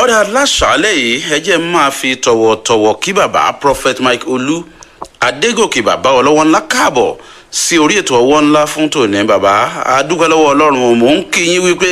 ọ̀dà láṣàálẹ̀ yìí ẹ jẹ́ máa fi tọ̀wọ̀tọ̀wọ̀ kí bàbá prophet mike olú adégòkè bàbá ọlọ́wọ́ ńlá káàbọ̀ sí orí ètò ọwọ́ ńlá fún tòní bàbá adúpẹ́ lọ́wọ́ ọlọ́run mò ń kí yín wípé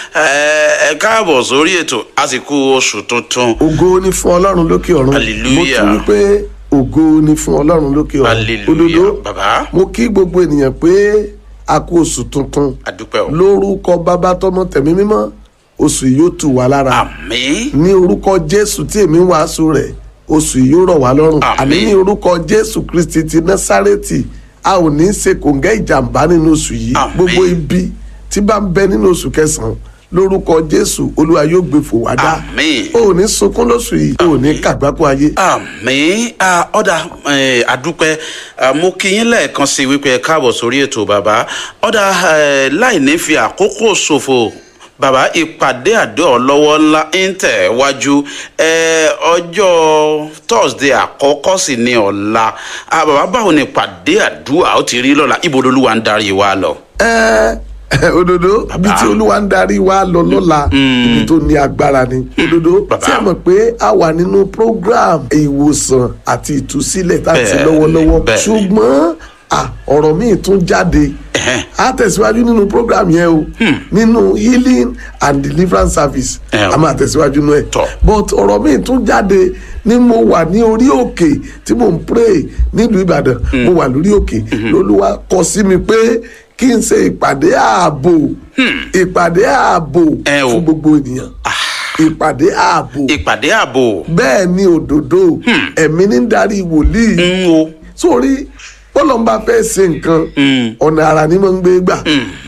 ẹ káàbọ̀ sórí ètò àsìkò oṣù tuntun. ògo ni fún ọlọ́run lókè ọ̀run Hallelujah. mo tún wípé ògo ni fún ọlọ́run lókè ọ̀run hallelujah bàbá mo kí gbogbo ènìyàn pé a kú oṣù tuntun adúpẹ́ o lórúkọ bàbá tọmọ tẹ̀mí mímọ́ oṣù yìí yóò tù wá lára àmín ní orúkọ jésù tí èmi ń wàásù rẹ̀ oṣù yìí yóò rọ̀ wá lọ́rùn Àmín. àní ní orúkọ jésù kristi ti násárẹ́tì a ò ní í ṣe kòǹgẹ́ ìjàmbá nínú oṣù yìí Àmín. gbogbo ibi tí bá ń bẹ nínú oṣù kẹsàn-án lórúkọ jésù olúwa yóò gbé fò wá dá Àmín. o ò ní sunkún lóṣù yìí o ò ní kàgbákò ayé àmì ọ̀dà àdúpẹ́ ah, mo kí yín lẹ́ẹ̀kan sí wípé ẹ káàbọ̀ sórí ètò bàbá ọ̀dà eh, láì ní fi àkókò ṣòfò bàbá ìpàdé àdó ọlọ́wọ́ ńlá ń tẹ̀ wájú eh, ọjọ́ thursday àkọ́kọ́ sì ní ọ̀la Ah, bàbá báwo ni ìpàdé àdúrà ó ti rí lọ́la ibo olúwa ń darí wa lọ. ẹ òdodo bí tí olúwa ń darí wa lọ lọ́la ibi tó ní agbára ni òdodo Bàbá. tí a mọ̀ pé a wà nínú program ìwòsàn àti ìtúsílẹ̀ tá a ti Bẹ́ẹ̀, lọ́wọ́lọ́wọ́ bẹ́ẹ̀. ṣùgbọ́n à, ọ̀rọ̀ míì tún jáde Ẹ̀hẹ́n. a tẹ̀síwájú nínú program yẹn o nínú healing and deliverance service Ẹ o. a máa tẹ̀síwájú nínú ẹ̀ Tọ́. but ọ̀rọ̀ míì tún jáde ní mo wà ní orí òkè tí mo ń pray nílùú ìbàdàn mo wà lórí òkè lolúwa kọ sí mi pé kí n ṣe ìpàdé ààbò ìpàdé ààbò Ẹ o. fún gbogbo ènìyàn ìpàdé ààbò ìpàdé ààbò bẹ́ẹ̀ ni òdodo ẹ̀mí ní darí wòlíì ń wo sórí bọ́lọ́mbà fẹ́ ṣe nǹkan ọ̀nà àrà ni mo ń gbé gbà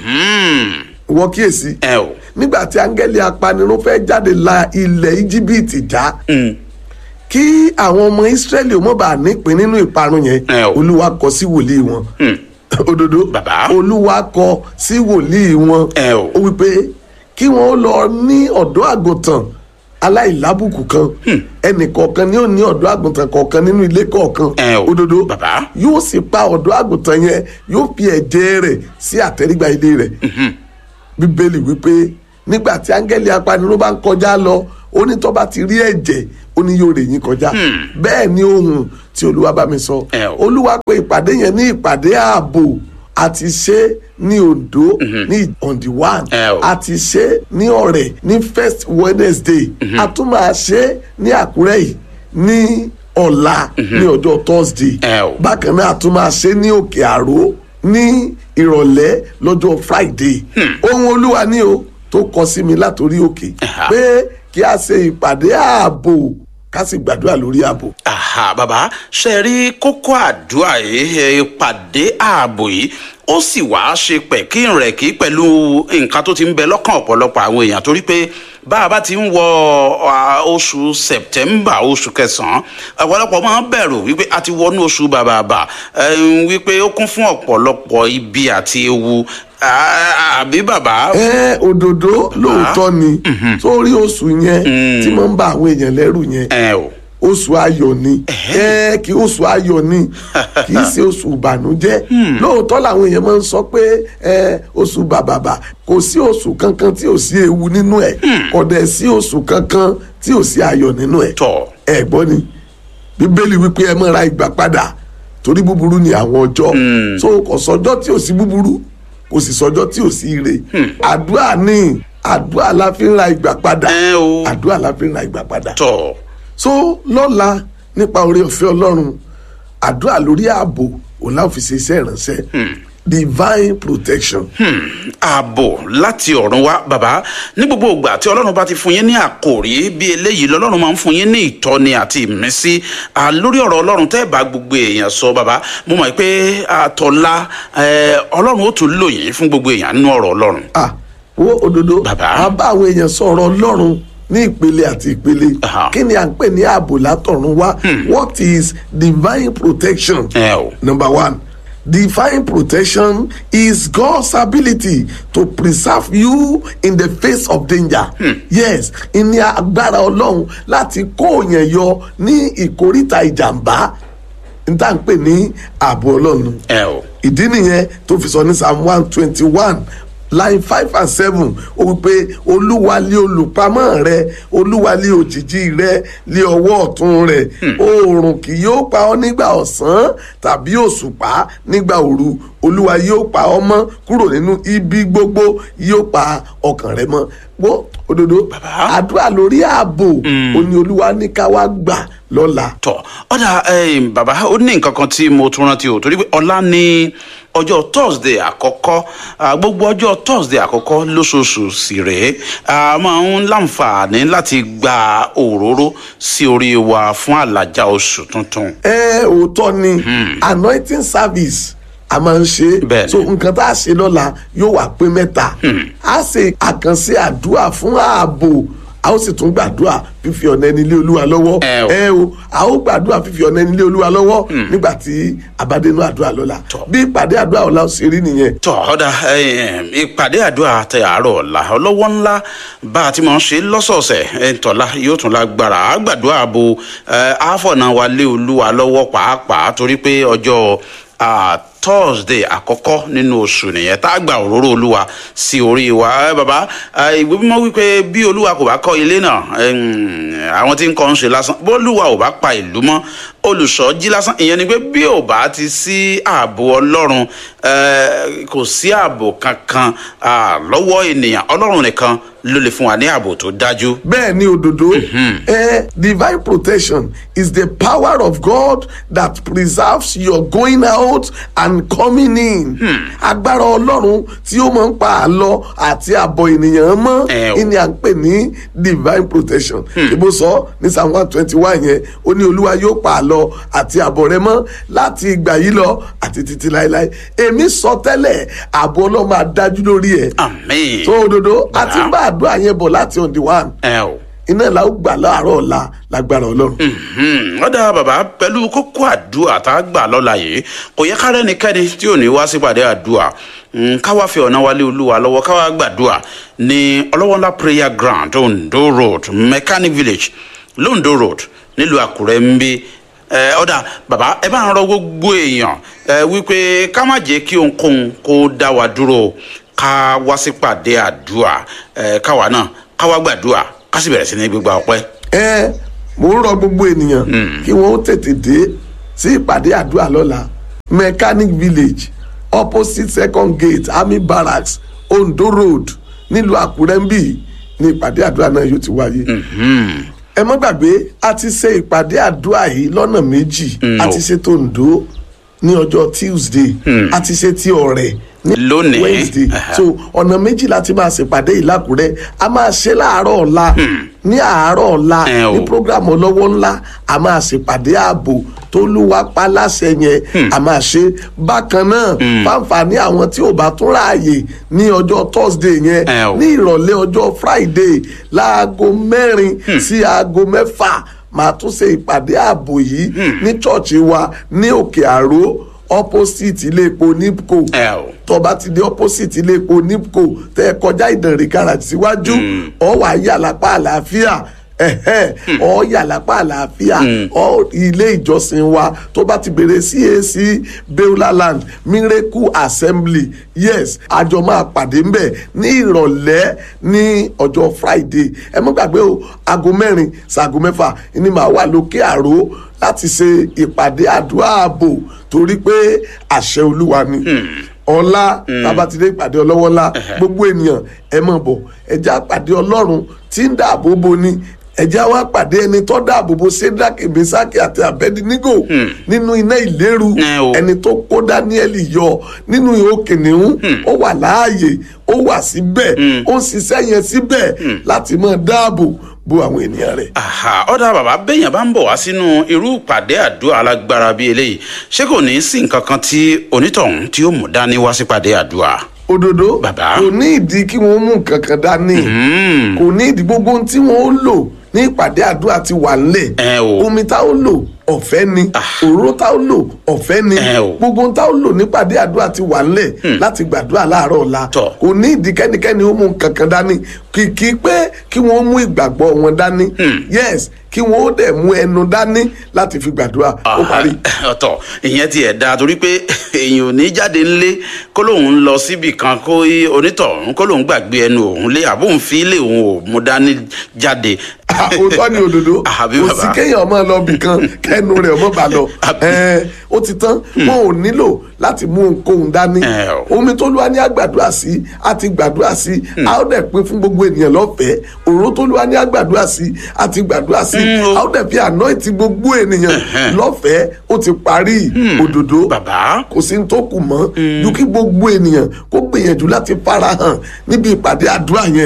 wọ́n kíyèsí ẹ o nígbà tí áńgẹ́lì apanirun fẹ́ jáde la ilẹ̀ íjíbítì já kí àwọn ọmọ ísírẹ́lì ò mọ̀ bá nípìn nínú ìparun yẹn Ẹ o. olúwa kọ sí wòlíì wọn òdodo Bàbá. olúwa kọ sí wòlíì wọn Ẹ o. ó wípé kí wọ́n lọ ní ọ̀dọ́ àgùntàn aláìlábùkù kan ẹnì kọ̀ọ̀kan ni ó ní ọ̀dọ́ àgùntàn kọ̀ọ̀kan nínú ilé kọ̀ọ̀kan Ẹ o. òdodo Bàbá. yóò sì pa ọ̀dọ́ àgùntàn yẹn yóò fi ẹ̀jẹ̀ rẹ̀ sí àtẹ́rígbà ilé rẹ̀ bíbélì wípé nígbà tí áńgẹ́lì apanirun bá ń kọjá lọ ó ní tó bá ti rí ẹ̀jẹ̀ ó ní yóò rè yín kọjá bẹ́ẹ̀ ni ohun tí olúwa bá mi sọ Ẹ o. olúwa pé ìpàdé yẹn ní ìpàdé ààbò àti ṣe ní ondo ní on the one Ẹ o. àti ṣe ní ọ̀rẹ́ ní first wednesday a tún máa ṣe ní àkúrẹ́ yìí ní ọ̀la ní ọjọ́ thursday Ẹ o. bákan náà a tún máa ṣe ní òkè àró ní ìrọ̀lẹ́ lọ́jọ́ friday ohun olúwa ni o tó kọ sí mi látòrí òkè Ẹ̀hà. pé kí a ṣe ìpàdé ààbò ká sì gbàdúrà lórí ààbò. aha bàbá ṣe rí kókó àdúrà yìí ẹ, ìpàdé ààbò yìí ó sì wá ṣe pẹ̀kí rẹ̀ kí pẹ̀lú nǹkan tó ti ń bẹ lọ́kàn ọ̀pọ̀lọpọ̀ àwọn èèyàn torí pé bá a bá ti ń wọ à, oṣù september oṣù kẹsàn-án ọ̀pọ̀lọpọ̀ máa ń bẹ̀rù wípé a ti wọnú oṣù bàbàbà ẹ̀m, wípé ó kún fún ọ̀pọ̀lọpọ̀ ibi àti ewu À, àbí bàbá. ẹ òdòdó lóòótọ́ ni sórí oṣù yẹn tí mo ń bá àwọn èèyàn lẹ́rù yẹn ẹ o oṣù ayọ̀ ni ẹ kí oṣù ayọ̀ ni kì í ṣe oṣù ìbànújẹ́ lóòótọ́ làwọn èèyàn máa ń sọ pé ẹ oṣù bàbàbà kò sí oṣù kankan tí ò sí ewu nínú ẹ̀ kò dẹ̀ sí oṣù kankan tí ò sí ayọ̀ nínú ẹ̀ tọ̀ ẹ gbọ́ ni bíbélì wípé ẹ máa ra ìgbà padà torí búburú ni àwọn ọjọ́ so kò sọjọ́ tí ò sí búburú kò sì sọjọ́ tí ò sí ire àdúrà ni àdúrà la fi ń ra ìgbà padà ẹ o àdúrà la fi ń ra ìgbà padà tọ̀ so lọ́la nípa oore ọ̀fẹ́ ọlọ́run àdúrà lórí ààbò òun láwọn fi ṣe iṣẹ́ ìránṣẹ́ divine protection. ààbò láti ọ̀run wá bàbá ní gbogbo ìgbà tí ọlọ́run bá ti fún yín ní àkòrí bí eléyìí lọ́lọ́run máa ń fún yín ní ìtọ́ni àti ìmísí à, lórí ọ̀rọ̀ ọlọ́run tẹ́ ẹ̀ bá gbogbo èèyàn sọ bàbá mo mọ̀ pé àtọ̀la ẹ̀, ọlọ́run ó tún lò yín fún gbogbo èèyàn nínú ọ̀rọ̀ ọlọ́run. ah wo òdodo Bàbá. a bá àwọn èèyàn sọ̀rọ̀ ọlọ́run ní ìpele àti ìpele Aha. kí ni à ń pè ní ààbò látọ̀run wá what is divine protection. ẹ o number one divine protection is God's ability to preserve you in the face of danger. yes ìní agbára ọlọ́run láti kó yẹn yọ ní ìkóríta ìjàmbá n tá à ń pè ní ààbò ọlọ́run ẹ o ìdí nìyẹn tó fi sọ ní psalm one twenty one line five and seven ó wí pé olúwa lé olùpamọ́ rẹ olúwa lé òjìji rẹ lé ọwọ́ ọ̀tún rẹ oòrùn kì yóò pa ọ́ nígbà ọ̀sán tàbí òṣùpá nígbà òru olúwa yóò pa ọ́ mọ́ kúrò nínú ibi gbogbo yóò pa ọkàn rẹ mọ́ gbọ́ òdodo Bàbá. àdúrà lórí ààbò ó ní olúwa ní ká wá gbà lọ́la. tọ ọ̀dà ẹ̀yìn bàbá ó ní nǹkan kan tí mo tún rántí o torí pé ọ̀la ní ọjọ́ thursday àkọ́kọ́ ah, gbogbo ọjọ́ thursday àkọ́kọ́ lóṣooṣù sì rèé a máa ń láǹfààní láti gba òróró sí orí wa fún àlàjá oṣù tuntun. ẹ òótọ́ ni anointing service a máa ń ṣe Bẹ́ẹ̀ni. so nǹkan tá a ṣe lọ́la yóò wá pé mẹ́ta a ṣe àkànṣe àdúrà fún ààbò a ó sì tún gbàdúrà fífi ọ̀nà ẹni lé olúwa lọ́wọ́ Ẹ o. ẹ o a ó gbàdúrà fífi ọ̀nà ẹni lé olúwa lọ́wọ́ nígbà tí àbádẹ́nu àdúrà lọ́la bí ìpàdé àdúrà ọ̀la ó ṣe rí nìyẹn tọ ọ̀dà ẹ̀yìn ìpàdé àdúrà tẹ àárọ̀ ọ̀la ọlọ́wọ́ ńlá bá a ti máa ń ṣe lọ́sọ̀ọ̀sẹ̀ ẹ̀ tọ́lá yóò tún lágbára àgbàdúrà bo ẹ̀ àfọ̀nà wa lé olúwa lọ́wọ́ pàápàá torí pé ọjọ́ ah, thursday àkọ́kọ́ nínú oṣù nìyẹn tá a gba òróró olúwa sí orí wa ẹ bàbá ẹ, ìwé mímọ́ wípé bí olúwa kò bá kọ́ ilé náà ẹm, àwọn tí ń kọ́ ń ṣe lásán bó olúwa ò bá pa ìlú mọ́ olùṣọ́ jí lásán ìyẹn ni pé bí ò bá ti sí ààbò ọlọ́run ẹ, kò sí ààbò kankan ah, lọ́wọ́ ènìyàn ọlọ́run nìkan ló lè fún wa ní ààbò tó dájú. bẹ́ẹ̀ ni òdodo eh, divine protection is the power of God that preserves your going out and coming in. agbára ọlọ́run tí ó máa ń pa àlọ àti àbọ̀ ènìyàn mọ́ Ẹ o. ìní à ń pè ní divine protection. ìbò sọ ní psalm one twenty one yẹn ó ní olúwa yóò pa àlọ àti àbọ̀ rẹ mọ́ láti ìgbà yìí lọ àti títí láéláé èmi sọ tẹ́lẹ̀ àbọ̀ ọlọ́run máa dájú lórí ẹ̀. àmín. tó òdodo àti bá àdúrà yẹn bọ̀ láti on the one ẹ o. iná la ó gbà láàárọ̀ ọ̀la lágbára ọlọ́run. Mhm. ọ̀dà bàbá pẹ̀lú kókó àdúrà tá a gbà lọ́la yìí kò yẹ kára ẹnikẹ́ni tí ò ní wá sípàdé àdúrà Mm, káwá fi ọ̀nà wálé olúwa lọ́wọ́ káwá gbàdúrà ní ọlọ́wọ́ ńlá prayer ground ondo road mechanic village londo road nílùú àkúrẹ́ ń bí ẹ, ọ̀dà bàbá ẹ bá ń rọ gbogbo èèyàn ẹ, wípé ká má jẹ́ kí ohunkóhun kó dá wa dúró ká wá sípàdé àdúrà ẹ, káwa náà káwá gbàdúrà ká sì bẹ̀rẹ̀ sí ní gbígba ọpẹ́. ẹ mò ń rọ gbogbo ènìyàn kí wọ́n ó tètè dé sí ìpàdé àdúrà lọ́la mechanic village opposite second gate army barracks ondo road nílùú àkúrẹ́ ń bì ní ìpàdé àdúrà náà yóò ti wáyé. ẹ mọ́ gbàgbé a ti ṣe ìpàdé àdúrà yìí lọ́nà méjì a ti ṣe tòǹdó ní ọjọ́ tuesday a ti ṣe ti ọ̀rẹ́ ní Lónìí. wednesday Aha. so ọ̀nà méjì láti máa ṣèpàdé yìí lákùrẹ́ a máa ṣe láàárọ̀ ọ̀la ní àárọ̀ ọ̀la Ẹ o. ní programu ọlọ́wọ́ ńlá a máa ṣèpàdé ààbò tó lúwa pa láṣẹ yẹn a máa ṣe bákan náà fáǹfààní àwọn tí ò bá tún ráàyè ní ọjọ́ thursday yẹn Ẹ o. ní ìrọ̀lẹ́ ọjọ́ friday láago mẹ́rin sí aago mẹ́fà máa tún ṣe ìpàdé ààbò yìí ní chọ́ọ̀chì wa ní òkè àró opposite ilé epo nipco ẹ o. tó bá ti dé opposite ilé epo nipco tẹ ẹ kọjá ìdànrè garage síwájú ọ wà yà lápá àlàáfíà ẹhẹ ọ yà lápá àlàáfíà ọ ilé ìjọsìn wa tó bá ti bèrè cac beulaland miracle assembly yes àjọ máa pàdé ńbẹ ní ìrọ̀lẹ́ ní ọjọ́ friday ẹ mọ́ gbàgbé o aago mẹ́rin ṣaago mẹ́fà ni màá wà lókè àró láti ṣe ìpàdé àdúrà ààbò torí pé àṣẹ olúwa ni ọlá tabatide ìpàdé ọlọ́wọ́ ńlá gbogbo ènìyàn ẹ mọ̀ bọ̀ ẹjẹ́ àpàdé ọlọ́run tí ń dáàbò bo ni ẹjẹ́ wa pàdé ẹni tó dáàbò bo sédraki mesaki àti abedinigo nínú iná ìléru Ẹ o. ẹni tó kó daniel yọ nínú ihò kìnìún ó wà láàyè ó wà síbẹ̀ ó ń ṣiṣẹ́ yẹn síbẹ̀ láti máa dáàbò bo àwọn ènìyàn rẹ̀. Àhà, ọ̀dà bàbá béèyàn bá ń bọ̀ wá sínú irú ìpàdé àdúrà alágbára bíi eléyìí ṣé kò ní í sí nǹkan kan tí onítọ̀hún tí ó mú dání wá sípàdé àdúrà. òdodo Bàbá. kò ní ìdí kí wọ́n mú nǹkan kan dání kò ní ìdí gbogbo ohun tí wọ́n ó lò ní ìpàdé àdúrà ti wà nílẹ̀ Ẹ o. omi tá ó lò ọ̀fẹ́ ni òróró tá ó lò ọ̀fẹ́ ni Ẹ o. gbogbo ohun tá ó lò nípàdé àdúrà ti wà nílẹ̀ láti gbàdúrà láàárọ̀ ọ̀la Tọ́. kò ní ìdí kẹ́nikẹ́ni ó mú kankan dání kìkì pé kí wọ́n mú ìgbàgbọ́ wọn dání yes kí wọ́n ó dẹ̀ mú ẹnu dání láti fi gbàdúrà ó parí. ọ̀tọ̀ ìyẹn ti ẹ̀ da torí pé èèyàn ò ní jáde ńlé kó lóun ń lọ síbì kan kó í onítọ̀hún kó lóun gbàgbé ẹnu òun lé àbóun fi ilé òun ò mú dání jáde. Ah, òótọ́ ni òdodo Àbí kò bàbá? sí kéèyàn ọmọ lọ bì kan kẹnu rẹ̀ ọmọ bá lọ Àbí? Ẹ, ó ti tán wọn ò nílò láti mú ohunkóhun dání Ẹ o. omi tó lúwa ní àgbàdúrà sí àti gbàdúrà sí a ó dẹ̀ pín fún gbogbo ènìyàn lọ́fẹ̀ẹ́ òróró tó lúwa ní àgbàdúrà sí àti gbàdúrà sí Mm, o. a ó dẹ̀ fi anoint gbogbo ènìyàn Ẹ̀hẹ́n. lọ́fẹ̀ẹ́ ó ti parí òdodo bàbá kò sí ní tó kù mọ́ ju kí gbogbo ènìyàn kó gbìyànjú láti farahàn níbi ìpàdé àdúrà yẹn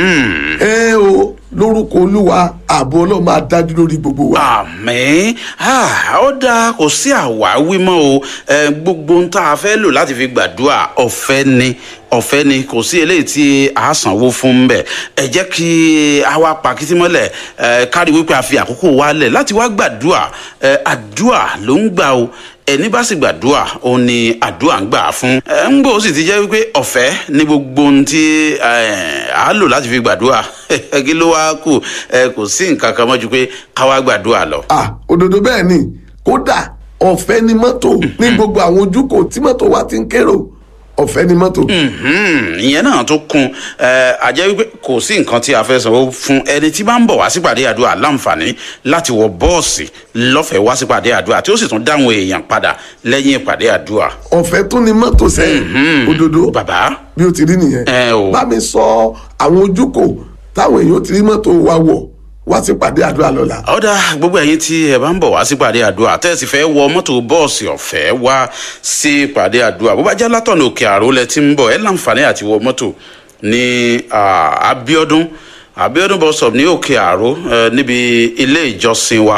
ẹ o lórúkọ olúwa ààbò ọlọ́run máa dájú lórí gbogbo wa. àmín Ah, ó dáa kò sí àwáwí mọ́ o Eh, gbogbo ohun tá a fẹ́ lò láti fi gbàdúrà ọ̀fẹ́ ni ọ̀fẹ́ ni kò sí eléyìí tí a sanwó fún bẹ́ẹ̀ ẹ jẹ́ kí a wá pa kìtì mọ́lẹ̀ eh, kárí wípé a fi àkókò wa lẹ̀ láti wá gbàdúrà Eh, àdúrà ló ń gbà o ẹni bá sì gbàdúrà òun ni àdúrà ń gbà fún ẹ ń gbọ́ ó sì ti jẹ́ wípé ọ̀fẹ́ ní gbogbo ohun tí eh, a lò láti fi gbàdúrà kí ló wá kù ẹ kò sí nǹkan kan mọ́ ju pé ká wá gbàdúrà lọ. ah òdodo bẹ́ẹ̀ ni kódà ọ̀fẹ́ ni mọ́tò ní gbogbo àwọn ojúkò tí mọ́tò wa ti ń kérò ọ̀fẹ́ ni mọ́tò. Mhm, ìyẹn náà tó kún ẹ àjẹ́ wípé kò sí nǹkan tí a fẹ́ sanwó fún ẹni tí bá ń bọ̀ wá sípàdé àdúrà láǹfààní láti wọ bọ́ọ̀sì lọ́fẹ̀ẹ́ wá sípàdé àdúrà tí ó sì tún dáhùn èèyàn padà lẹ́yìn ìpàdé àdúrà. ọ̀fẹ́ tún ni mọ́tò sẹ́yìn òdodo bàbá bí o ti rí nìyẹn. Ẹ o. bá mi sọ àwọn ojúkò táwọn èèyàn ti rí mọ́tò wa wọ̀ wá sí pàdé àdúrà lọ́la. ọ̀dà gbogbo ẹ̀yin tí ẹ bá ń bọ̀ wá sípàdé àdúrà tẹ́sí fẹ́ wọ mọ́tò bọ́ọ̀sì ọ̀fẹ́ wá sí ìpàdé àdúrà bó bá jẹ́ látọ̀nà òkè àrò lẹ ti ń bọ̀ ẹ láǹfààní àti wọ mọ́tò ní ah, Abíọ́dún Abíọ́dún bus stop ní òkè àrò eh, níbi ilé ìjọsìn wa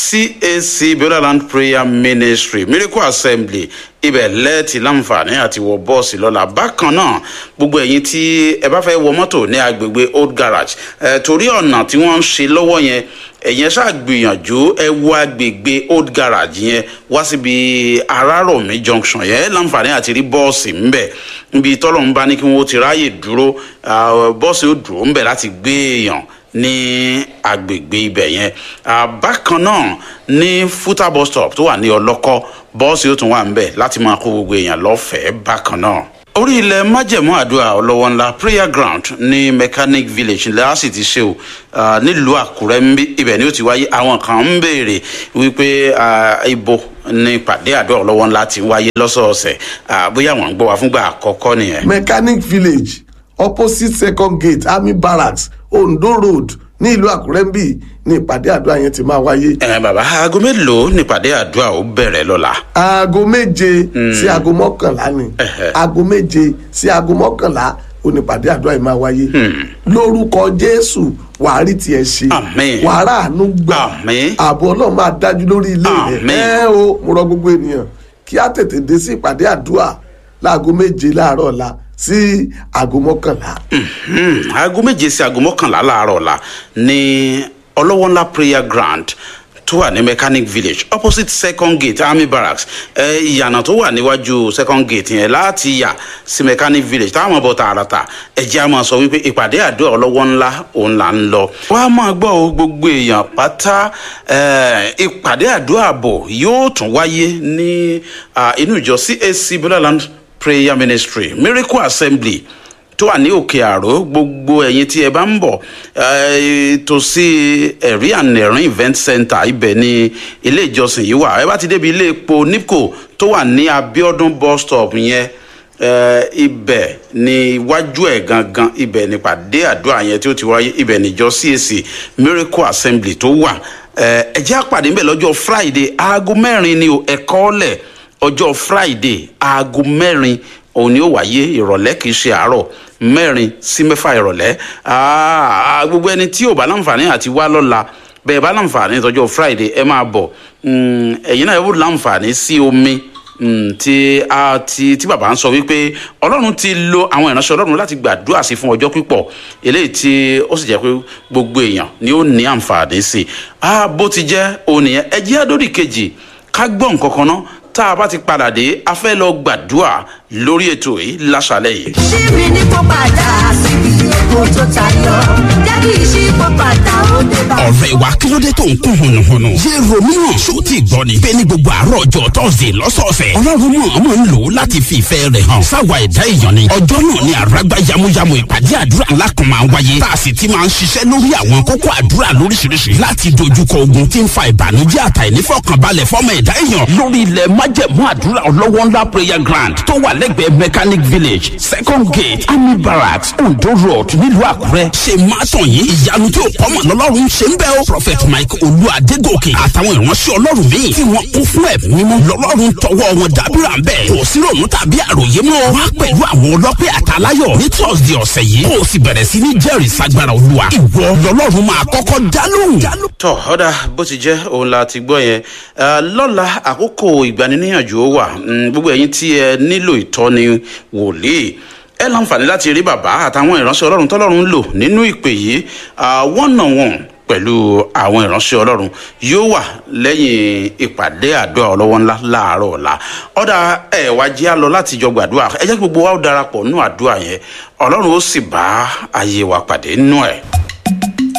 CAC Borderland Prayer Ministry Miracle Assembly ibẹ̀ lẹ́ẹ̀tì láǹfààní àti wọ bọ́ọ̀sì lọ́la bákan náà gbogbo ẹ̀yin tí ẹ bá fẹ́ wọ mọ́tò ní agbègbè old garage ẹ̀ torí ọ̀nà tí wọ́n ń ṣe lọ́wọ́ yẹn ẹ̀yẹn ṣàgbìyànjú ẹ wọ agbègbè old garage yẹn wá síbi arárọ̀mí junction yẹn láǹfààní àti rí bọ́ọ̀sì ńbẹ̀ níbi tọ́lọ̀ ń bá ní kí wọ́n ti ráàyè dúró ah, bọ́ọ̀sì ó dúró ńbẹ̀ láti gbé èèyàn ní agbègbè ibẹ̀ yẹn Ah, bákan náà ní futa bus stop tó wà ní ọlọ́kọ́ bọ́ọ̀sì ó tún wà ńbẹ̀ láti máa kó gbogbo èèyàn lọ́fẹ̀ẹ́ bákan náà orí ilẹ̀ májẹ̀mú àdúrà ọlọ́wọ́ ńlá prayer ground ní mechanic village ńlá á sì ti ṣe o ah, nílùú àkúrẹ́ ń bí ibẹ̀ ni ó ti wáyé àwọn kan ń béèrè wípé ah, ibo ní ìpàdé àdúrà ọlọ́wọ́ ńlá ti wáyé lọ́sọ̀ọ̀sẹ̀ Ah, bóyá wọ́n ń gbọ́ wa fúngbà àkọ́kọ́ nìyẹn. mechanic village opposite second gate army barracks ondo road ní ìlú àkúrẹ́ ń bì ní ìpàdé àdúrà yẹn ti máa wáyé. ẹ bàbá aago mélòó nípàdé àdúrà ó bẹ̀rẹ̀ lọ́la. aago méje sí aago mọ́kànlá ni Ẹhẹ́. aago méje sí aago mọ́kànlá onípàdé àdúrà yìí máa wáyé lórúkọ jésù wàá rí tiẹ̀ ṣe Àmín. wàá ráàánú gbà Àmín. ààbò ọlọ́run máa dájú lórí ilé rẹ̀ Àmín. ẹ o mo rọ gbogbo ènìyàn kí á tètè dé sí ìpàdé àdúrà láago méje láàárọ̀ ọ̀la sí aago mọ́kànlá. Hmm, aago méje sí aago mọ́kànlá láàárọ̀ ọ̀la ní ọlọ́wọ́nlá prayer ground tó wà ní mechanic village opposite second gate army barracks ẹ ìyànà tó wà níwájú second gate yẹn láti yà sí mechanic village táwọn ọmọ bọ tààràtà ẹjẹ a máa sọ wípé ìpàdé àdúrà ọlọ́wọ́ ńlá òun là ń lọ. wàá máa gbọ́ o gbogbo èèyàn pátá ẹ, ìpàdé àdúrà àbọ̀ yóò tún wáyé ní ah, inú ìjọ CAC Borderland prayer ministry miracle assembly tó wà ní òkè àró gbogbo ẹ̀yin tí ẹ bá ń bọ̀ eh, tòsí ẹ̀rí ànẹ̀rín event center ibẹ̀ ni ilé ìjọsìn yìí wà ẹ bá ti débi ilé epo nipco tó wà ní abiodun bus stop yẹn eh, ibẹ̀ ni iwájú ẹ̀ gangan ibẹ̀ ni pàdé àdúrà yẹn tí ó ti wáyé ibẹ̀ níjọ CAC miracle assembly tó wà Eh, ẹ jẹ́ àpàdé ńbẹ̀ lọ́jọ́ friday aago mẹ́rin ni o ẹ̀kọ́ lẹ̀ ọjọ́ friday aago mẹ́rin òun ni ó wáyé ìrọ̀lẹ́ kìí ṣe àárọ̀ mẹ́rin sí mẹ́fà ìrọ̀lẹ́ Ah, gbogbo ẹni tí ò bá láǹfààní àti wá lọ́la bẹ́ẹ̀ bá láǹfààní tọjọ́ friday ẹ máa bọ̀ Mm, ẹ̀yin náà ẹ wò láǹfààní sí omi mm, tí a ti tí bàbá ń sọ wípé ọlọ́run ti lo àwọn ìránṣẹ́ ọlọ́run láti gbàdúrà sí fún ọjọ́ pípọ̀ eléyìí tí ó sì jẹ́ pé gbogbo èèyàn ni ó ní àǹfààní sí i ah, bó ti jẹ́ òun nìyẹn ẹ jẹ́ àdórí kejì ká gbọ́ nǹkan kan náà tá a bá ti padà dé a fẹ́ lọ gbàdúrà lórí ètò yìí láṣálẹ̀ yìí. ṣíbi ní kó padà síbi èkó tó tayọ jẹ́ kí ìṣípò padà ó dé bá. ọ̀rẹ́ wa kí ló dé tó ń kún hùnùhùnù. yé romeo ṣó ti gbọ́ ni. bẹ́ẹ̀ ni gbogbo àárọ̀ ọjọ́ tọ́sídẹ̀ lọ́sọ̀ọ̀sẹ̀. ọlọ́run mọ̀ ọmọ ń lò ó láti fi ìfẹ́ rẹ̀ hàn. sáwa ẹ̀dá èèyàn ni. ọjọ́ náà ni àràgbá yamuyamu ìpàdé àdúrà ńlá kan máa ń wáyé. tá a sì ti máa ń ṣiṣẹ́ lórí àwọn kókó àdúrà lóríṣiríṣi. láti dojúkọ ogun tí ń fa ìbànújẹ́ àtàìnífọ̀kànbalẹ̀ fọ́mọ ẹ̀dá èèyàn. lórí ilẹ̀ májẹ̀mú àdúrà ọlọ́wọ́ ńlá prayer ground tó wà lẹ́gbẹ̀ẹ́ mechanic village second gate army barracks ondo road nílùú àkúrẹ́. ṣe máa tàn yín ìyanu tí ò kọ́mọ̀ lọ́lọ́run ṣe ń bẹ́ o. prophet mike olú adégòkè àtàwọn ìránṣẹ́ ọlọ́run míì tí wọ́n kún fún ẹ̀mí mímọ́ lọ́lọ́run tọwọ́ wọn dábìrà ń bẹ̀. kò sí ròmù tàbí àròyé mọ́. wá pẹ̀lú àwọn ọlọ́pẹ́ àtàláyọ̀ ní thursday ọ̀sẹ̀ yìí. kó o sì bẹ̀rẹ̀ sí ní jẹ́rìí sagbára olúwa. ìwọ lọ́lọ́run máa kọ́kọ́ dálóhùn. tọ ọ̀dà bó ti jẹ́ òun la ti gbọ́ yẹn Eh, lọ́la àkókò ìgbaniníyànjú ó wà Mm, gbogbo ẹ̀yin tí ẹ nílò ìtọ́ni wòlíì ẹ láǹfààní láti rí bàbá àtàwọn ìránṣẹ́ ọlọ́run tọ́lọ́run ń lò nínú ìpè yìí ah, one on one pẹ̀lú àwọn ìránṣẹ́ ọlọ́run yóò wà lẹ́yìn ìpàdé àdúrà ọlọ́wọ́ ńlá láàárọ̀ ọ̀la ọ̀dà ẹ̀ wá jẹ́ àlọ́ láti jọ gbàdúrà ẹ jẹ́ kí gbogbo wa ó darapọ̀ nínú àdúrà yẹn ọlọ́run ó sì bá ayé wa pàdé nínú ẹ̀.